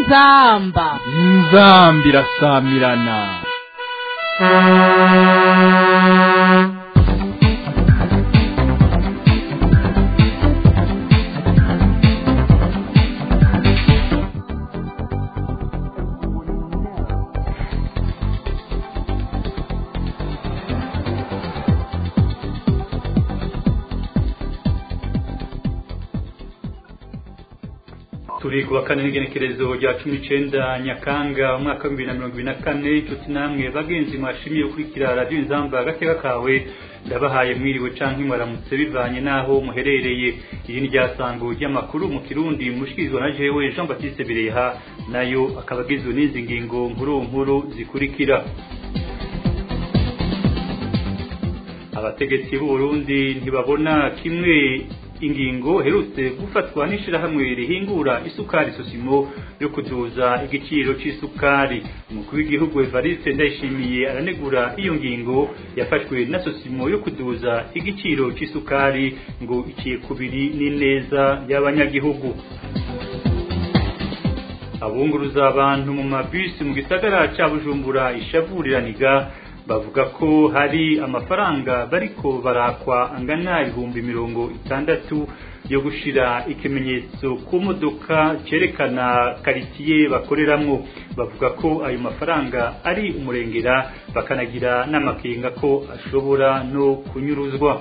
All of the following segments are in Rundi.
inzamba inzambi irasamirana turi kuwa kane n'igenekerezo rya cumi n'icenda nyakanga umwaka w'ibihumbi bibiri na mirongo ibiri na kane inshuti namwe bagenzi mwashimiye gukurikira radiyo inzamba agateka kawe ndabahaye mwiriwe canke mwaramutse bivanye n'aho muherereye iri ni ryasango ry'amakuru mu kirundi mushikirizwa na jewe jean baptiste bireha nayo akaba agizwe n'izi ngingo nkuru nkuru zikurikira abategetsi b'u Burundi ntibabona kimwe ingingo herutse gufatwa n'ishirahamwe rihingura isukari sosimo yo kuduza igiciro c'isukari umukuru w'igihugu Evariste Ndayishimiye aranegura iyo ngingo yafashwe na sosimo yo kuduza igiciro c'isukari ngo iciye kubiri n'ineza y'abanyagihugu abunguruza abantu mu mabisi mu gisagara ca Bujumbura ishavuriraniga bavuga ko hari amafaranga bariko barakwa angana ibihumbi mirongo itandatu yo gushira ikimenyetso ku modoka cerekana karitiye bakoreramwo bavuga ko ayo mafaranga ari umurengera bakanagira n'amakenga ko ashobora no kunyuruzwa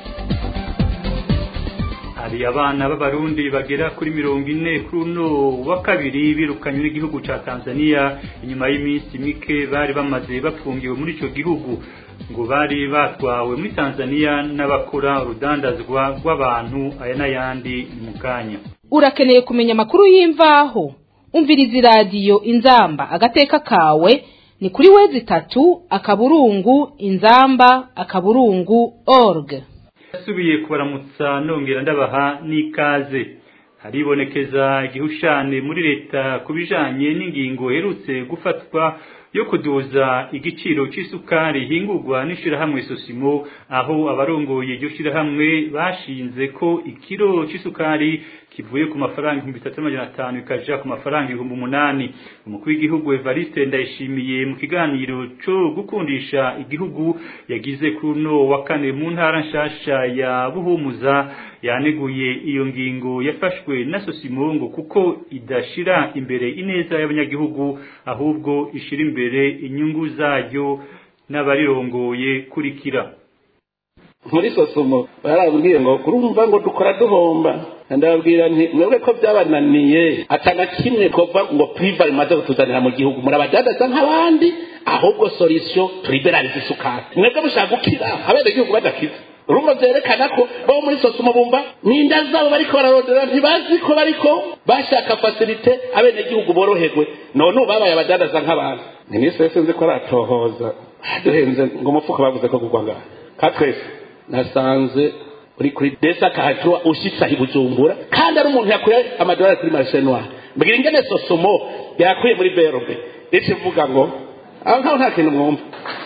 hari abana b'abarundi bagera kuri mirongo ine kuri uno wa kabiri birukanywe n'igihugu ca Tanzania inyuma y'iminsi mike bari bamaze bapfungiwe muri ico gihugu ngo bari batwawe muri Tanzania n'abakora urudandazwa rw'abantu aya n'ayandi ni mu kanya urakeneye kumenya amakuru y'imvaho umviriza iradiyo inzamba agateka kawe ni kuri wezi itatu akaburungu inzamba akaburungu org yasubiye kubaramutsa nongera ndabaha n'ikaze haribonekeza igihushane muri leta ku bijanye n'ingingo herutse gufatwa yo kuduza igiciro c'isukari hingurwa n'ishirahamwe sosimo aho abarongoye iryo shirahamwe bashinze ko ikiro c'isukari kivuye ku mafaranga ibihumbi bitatu n'amajana atanu ikaja ku mafaranga ibihumbi umunani umukuru w'igihugu Evariste Ndayishimiye mu kiganiro co gukundisha igihugu yagize kuri uno wa kane mu ntara nshasha ya Buhumuza yaneguye iyo ngingo yafashwe na Sosimongo kuko idashira imbere ineza y'abanyagihugu ahubwo ishira imbere inyungu zayo n'abarirongoye kurikira muri sosomo barabwiye ngo kurumva ngo dukora duhomba ndababwira nti mwebwe ko byabananiye atana kimwe kova ngo priva rimaze kutuzanira mu gihugu murabadadaza nk'abandi ahubwo solution turiberalize isukari mwebwe mushaka gukira abenegihugu badakiza urumva vyerekana ko bo muri sosomo bumva ninda zabo bariko bararondera ntibazi ko bariko bashaka fasilite abenegihugu boroherwe none ubu babaye abadadaza nk'abantu minisitiri sinzi ko aratohoza duhenze ngo umufuka bavuze ko kugwa ngaha katwese nasanze uri kuri desa kahatwa ushitsa ibujumbura kandi ari umuntu yakuye amadolari kuri marishe noire mbwira ingene sosomo yakuye muri berbe ndetse mvuga ngo aho nkaho nta kintu mwumva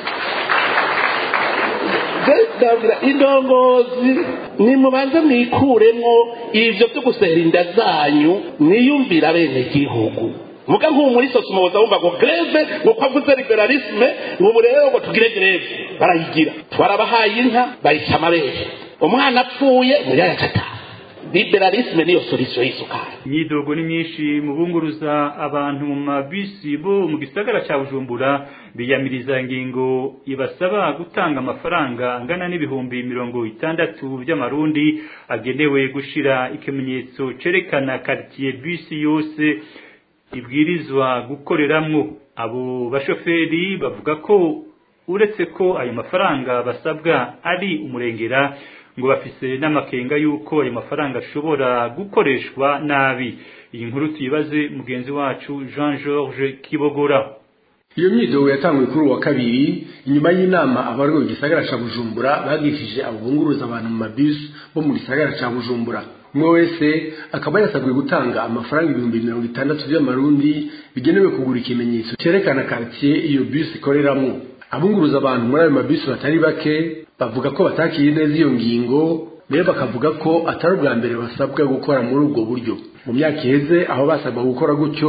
ndabwira indongozi nimubanze mwikuremwo ivyo vyo gusera inda zanyu niyumvira bene gihugu muga nk'ubu muri sosomo boza bumva ngo greve ngo ko avuze liberalisme ngo ubu rero ngo tugire greve barayigira twarabahaye inka bayica amabere umwana apfuye muri aya gatanu liberalisme niyo solution y'isukari imyidogo ni myinshi mu bunguruza abantu mu mabisi bo mu gisagara ca Bujumbura biyamiriza ingingo ibasaba gutanga amafaranga angana n'ibihumbi mirongo itandatu by'amarundi agenewe gushira ikimenyetso cerekana quartier bisi yose ibwirizwa gukoreramwo abo bashoferi bavuga ko uretse ko ayo mafaranga basabwa ari umurengera ngo bafise n'amakenga y'uko ayo mafaranga ashobora gukoreshwa nabi iyi nkuru tuyibaze mugenzi wacu Jean Georges Kibogora iyo myidogo yatanguye kuri uwa kabiri inyuma y'inama abarwaye igisagara ca bujumbura bagishije abo bunguruza abantu mu mabisi bo mu gisagara ca bujumbura umwe wese akaba yasabwe gutanga amafaranga ibihumbi mirongo itandatu by'amarundi bigenewe kugura ikimenyetso cerekana quartier iyo bisi ikoreramwo abunguruza abantu muri ayo mabisi batari bake bavuga ko batakiye neza iyo ngingo mbere bakavuga ko atari ubwa mbere basabwa gukora muri ubwo buryo mu myaka iheze aho basabwa gukora gutyo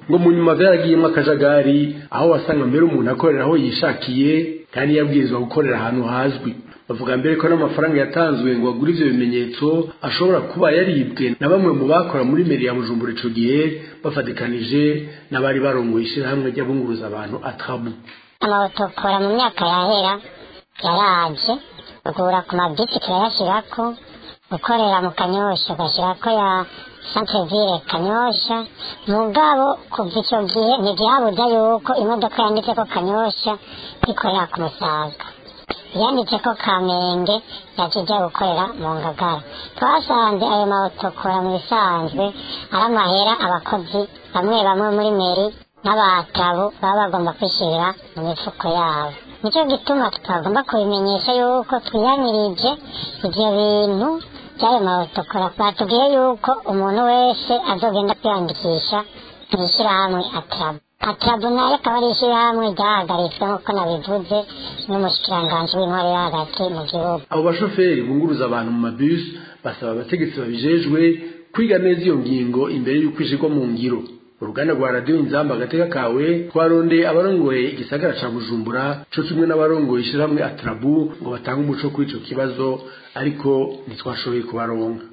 ngo mu nyuma vyaragiyemwo akajagari aho wasanga mbere umuntu akorera aho yishakiye kandi yabwirizwa gukorera ahantu hazwi bavuga mbere ko n'amafaranga yatanzwe ngo agure ivyo bimenyetso ashobora kuba yaribwe na bamwe mu bakora muri meri ya bujumbura ico gihe bafatikanije n'abari barongoye ishirahamwe ry'abunguruza abantu atrabu amawutokora mu myaka yahera yaraje ugura ku mabisi turayashirako gukorera mu kanyosha ugashyirako ya santreville kanyosha mugabo kuva icyo gihe ntigihabuza yuko imodoka yanditseko kanyosha ikorera ku musaga yanditseko kamenge yakijya gukorera mu ngagara twasanze ayo mawutokora mu bisanzwe ari amahera abakozi bamwe bamwe muri meri n'abatabu baba bagomba kwishyirira mu mifuko yabo nicyo gituma tutagomba kubimenyesha yuko twiyamirije ibyo bintu by'ayo mawutokora batubwiye yuko umuntu wese azogenda kwiyandikisha mu ishyirahamwe atarabu atarabu nayo akaba ari ishyirahamwe ryahagaritswe nk'uko nabivuze n'umushikiranganji w'intwari yo hagati mu gihugu abo bashoferi bunguruza abantu mu mabisi basaba abategetsi babijejwe kwiga neza iyo ngingo imbere y'uko ishirwa mu ngiro uruganda rwa radiyo inzamba agateka kawe twarondeye abarongoye igisagara ca bujumbura co kimwe n'abarongoye ishirahamwe atarabu ngo batange umuco kuri ico kibazo ariko ntitwashoboye kubaronka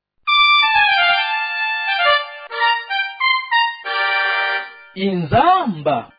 inzamba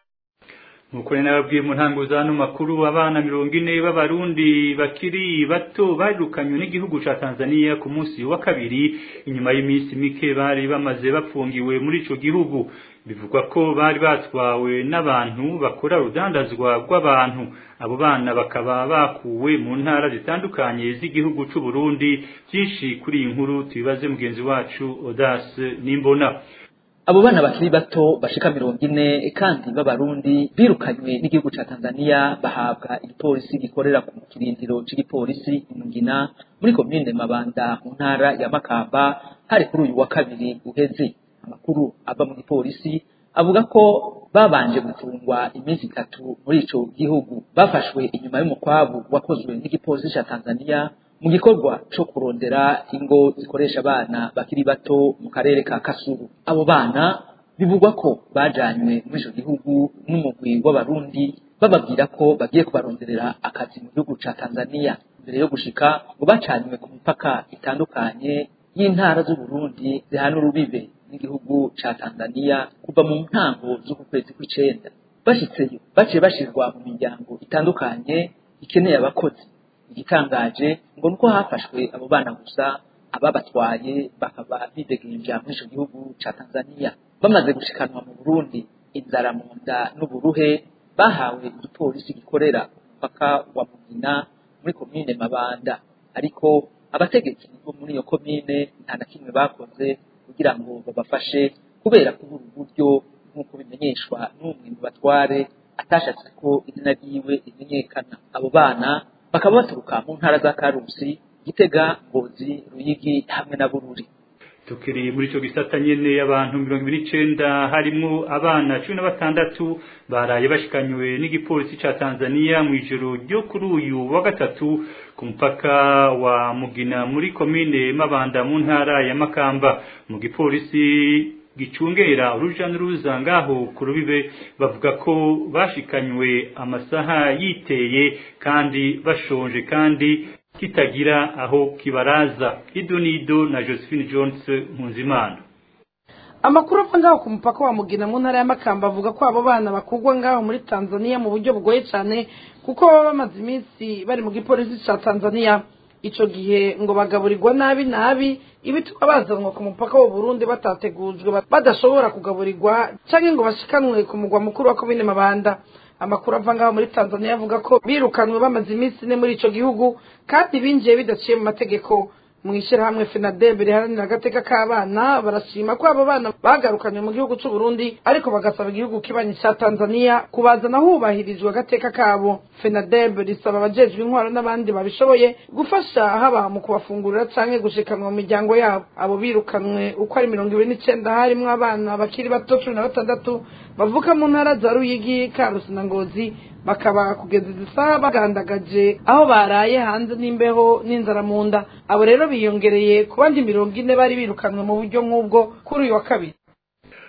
nuko rero nababwiye mu ntango za no makuru abana mirongo ine b'abarundi bakiri bato barirukanywe n'igihugu ca Tanzania ku munsi wa kabiri inyuma y'iminsi mike bari bamaze bapfungiwe muri ico gihugu bivugwa ko bari batwawe n'abantu bakora urudandazwa rw'abantu abo bana bakaba bakuwe mu ntara zitandukanye z'igihugu c'u Burundi byinshi kuri iyi nkuru tubibaze mugenzi wacu Odas Nimbona abo bana bakiri bato bashika mirongo ine kandi b'abarundi birukanywe n'igihugu ca tanzania bahabwa igipolisi gikorera ku kirindiro c'igipolisi imugina muri komine mabanda mu ntara ya makamba hari kuri uyu wa kabiri uheze amakuru ava mu gipolisi avuga ko babanje gufungwa iminsi itatu muri ico gihugu bafashwe inyuma y'umukwabu wakozwe n'igipolisi ca tanzania mu gikorwa co kurondera ingo zikoresha abana bakiri bato mu karere ka kasuru abo bana bivugwa ko bajanywe muri ico gihugu n'umugwi w'abarundi bababwira ko bagiye kubaronderera akazi mu gihugu ca tanzania mbere yo gushika ngo bacanywe ku mipaka itandukanye y'intara z'uburundi zihana urubibe n'igihugu ca tanzania kuva mu ntango z'uku kwezi kw'icenda bashitseyo baciye bashirwa mu miryango itandukanye ikeneye abakozi igitangaje ngo nuko hafashwe abo bana gusa ababatwaye bakaba bidegemvya muri ico gihugu ca Tanzania bamaze gushikanwa mu Burundi inzara mu nda n'uburuhe bahawe igipolisi gikorera umupaka wa Mugina muri komine Mabanda ariko abategetsi bo muri iyo komine nta na kimwe bakoze kugira ngo babafashe kubera kubura uburyo nk'uko bimenyeshwa n'umwe mu batware atashatse ko izina ryiwe rimenyekana abo bana bakaba baturuka mu ntara za karusi gitega ngozi ruyigi hamwe na bururi tukiri muri ico gisata nyene abantu mirongo ibiri n'icenda harimwo abana cumi na batandatu baraye bashikanywe n'igipolisi ca tanzania mw'ijoro ryo kuri uyu wa gatatu ku mupaka wa mugina muri komine mabanda mu ntara ya makamba mu gipolisi gicungera uruja n'uruza ngaho ku rubibe bavuga ko bashikanywe amasaha yiteye kandi bashonje kandi kitagira aho kibaraza idonido na Josephine Jones Nkunzimana amakuru ava ngaho ku mupaka wa mugina mu ntara y'amakamba avuga ko abo bana bakugwa ngaho muri tanzania mu buryo bugoye cyane kuko baba bamaze iminsi bari mu gipolisi cya tanzania ico gihe ngo bagaburirwa nabi nabi ibituma bazanwa ku mupaka w'u Burundi batategujwe badashobora kugaburirwa canke ngo bashikanwe ku mugwa mukuru wa komine Mabanda amakuru ava ngaho muri Tanzania avuga ko birukanwe bamaze iminsi ine muri ico gihugu kandi binjiye bidaciye mu mategeko mu ishyirahamwe FENADEB riharanira agateka k'abana barashima ko abo bana bagarukanywe mu gihugu c'u Burundi ariko bagasaba igihugu kibanyi ca Tanzania kubazana hubahirijwe agateka kabo FENADEB risaba abajejwe intwaro n'abandi babishoboye gufasha haba mu kubafungurira canke gushikanwa mu miryango yabo abo birukanwe uko ari mirongo ibiri n'icenda harimwo abana bakiri bato cumi na batandatu bavuka mu ntara za Ruyigi Karusi na Ngozi bakaba kugeza izi saha bagandagaje aho baraye hanze n'imbeho n'inzara mu nda abo rero biyongereye ku bandi mirongo ine bari birukanwe mu buryo nk'ubwo kuri uyu wa kabiri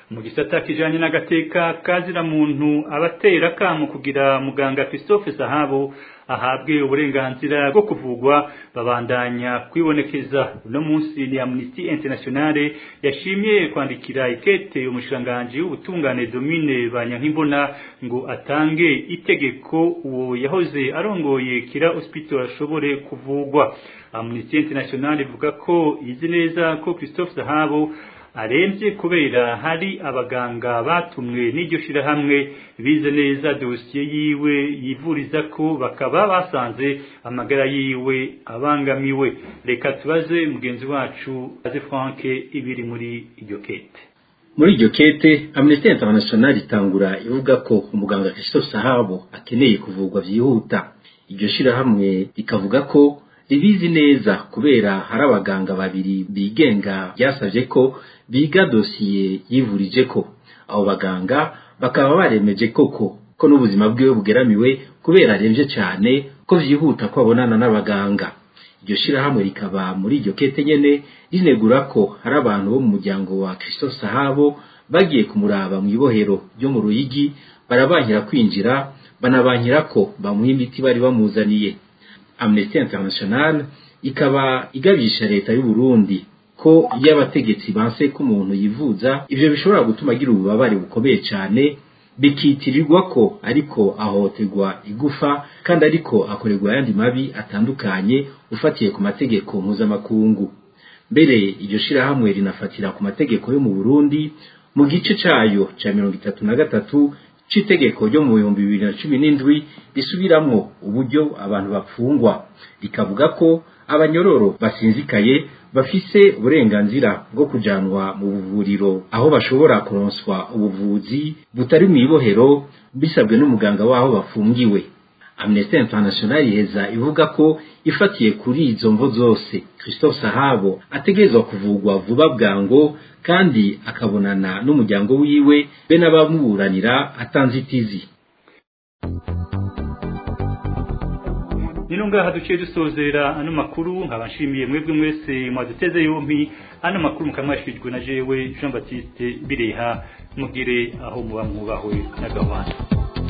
mu gisata kijanye n'agateka kazira muntu abatera kamo kugira muganga Christophe Sahabo ahabwe uburenganzira bwo kuvugwa babandanya kwibonekeza uno munsi ni Amnesty International yashimye kwandikira ikete umushanganje w'ubutungane Domine Banyankimbona ngo atange itegeko uwo yahoze arongoye kira hospital ashobore kuvugwa Amnesty International ivuga ko izi neza ko Christophe Sahabo aremvye kubera hari abaganga batumwe n'iryo shirahamwe bize neza dosiye yiwe yivuriza ko bakaba basanze amagara yiwe abangamiwe reka tubaze mugenzi wacu aze Frank ibiri muri iryo kete muri iryo kete Amnesty International itangura ivuga ko umuganga Christophe Sahabo akeneye kuvurwa vyihuta iryo shirahamwe rikavuga ko ribizi neza kubera hari abaganga babiri bigenga byasabye ko biga dosiye yivurije ko abo baganga bakaba baremeje koko ko n'ubuzima bwiwe bugeramiwe kubera aremvye cyane ko vyihuta ko abonana n'abaganga iryo shirahamwe rikaba muri iryo kete nyene rinegura ko hari abantu bo mu muryango wa Christophe Sahabo bagiye kumuraba mu ibohero ryo mu Ruyigi barabankira kwinjira banabankira ko bamuha imiti bari bamuzaniye Amnesty International ikaba igabisha leta y'u Burundi ko iyo abategetsi banse ko umuntu yivuza ivyo bishobora gutuma agira ububabare bukomeye cyane bikitirirwa ko ariko ahohoterwa igufa kandi ariko akorerwa ayandi mabi atandukanye ufatiye ku mategeko mpuzamakungu mbere iryo shirahamwe rinafatira ku mategeko yo mu Burundi mu gice cayo ca mirongo itatu na gatatu c'itegeko ryo mu bihumbi bibiri na cumi n'indwi risubiramwo uburyo abantu bapfungwa rikavuga ko abanyororo basinzikaye bafise uburenganzira bwo kujanwa mu buvuriro aho bashobora kuronswa ubuvuzi butari mu ibohero bisabwe n'umuganga w'aho bafungiwe Amnesty International iheza ivuga ko ifatiye kuri izo mvo zose Christophe Sahabo ategerezwa kuvugwa vuba bwango kandi akabonana n'umuryango wiwe be n'abamuburanira atanzitizi nino ngaha duciye dusozera ano makuru nkaba nshimiye mwebwe mwese mwaduteze yompi ano makuru mukamwashijwe na jewe Jean Baptiste Bireha mugire aho muba mwubahwe n'agahwana